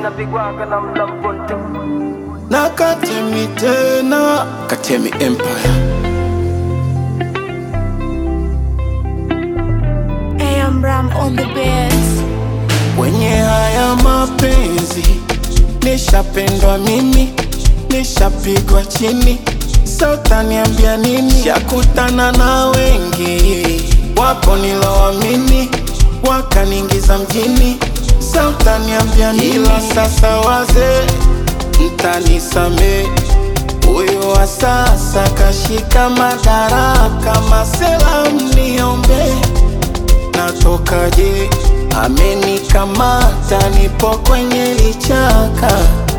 inapigwaga na mda mponte na Katemi tena, Katemi Empire. AM Ram on the beats. Kwenye haya mapenzi nishapendwa mimi, nishapigwa chini, sa utaniambia nini? Shakutana na wengi, wapo niloamini, wakaniingiza mjini, sa utaniambia nini? Ila sasa wazee, mtanisamee Huyo wa sasa kashika madaraka, masela mniombe, natokaje? Amenikamata, nipo kwenye lichaka,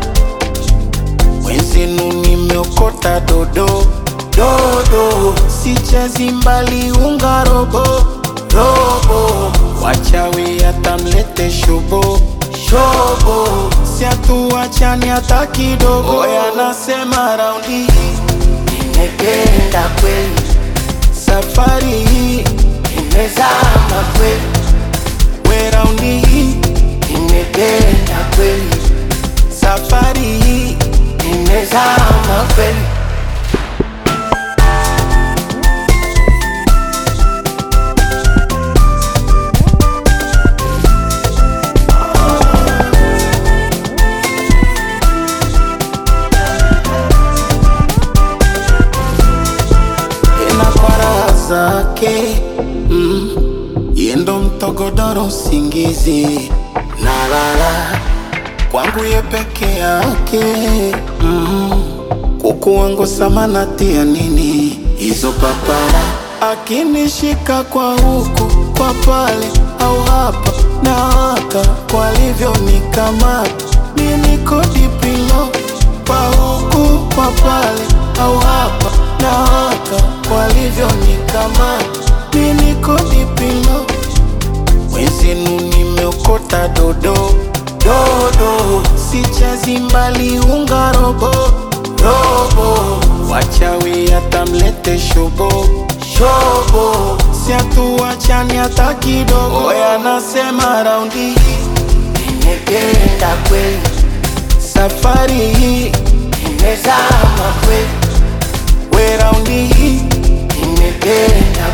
wenzenu nimeokota dodo dodo, sichezi mbali, unga robo robo, wachawi atamlete shobo shobo, siatuachani hata kidogo. Oya, nasema raundi hii nimependa kweli, safari hii imezama kweli, we raundi hii nimependa kweli, safari hii imezama kweli. tena kwa raha zake mm. yendo mtogodoro usingizi nalala kwangu ye peke yake mm. kuku wangu samanatia nini hizo papara akinishika kwa huku kwa pale au hapa na haka kwalivyo nikamata mimi kodi pilo kwa huku kwa pale au hapa na haka kwalivyo nikamata mimi kodi pilo wenzenu nimeokota dodo dodo, sichezi mbali, unga robo robo, wachawi atamlete shobo shobo, siatuachani hata kidogo. Oya, nasema raundi hii nimependa kweli, safari hii imezama kweli, we raundi hii nimependa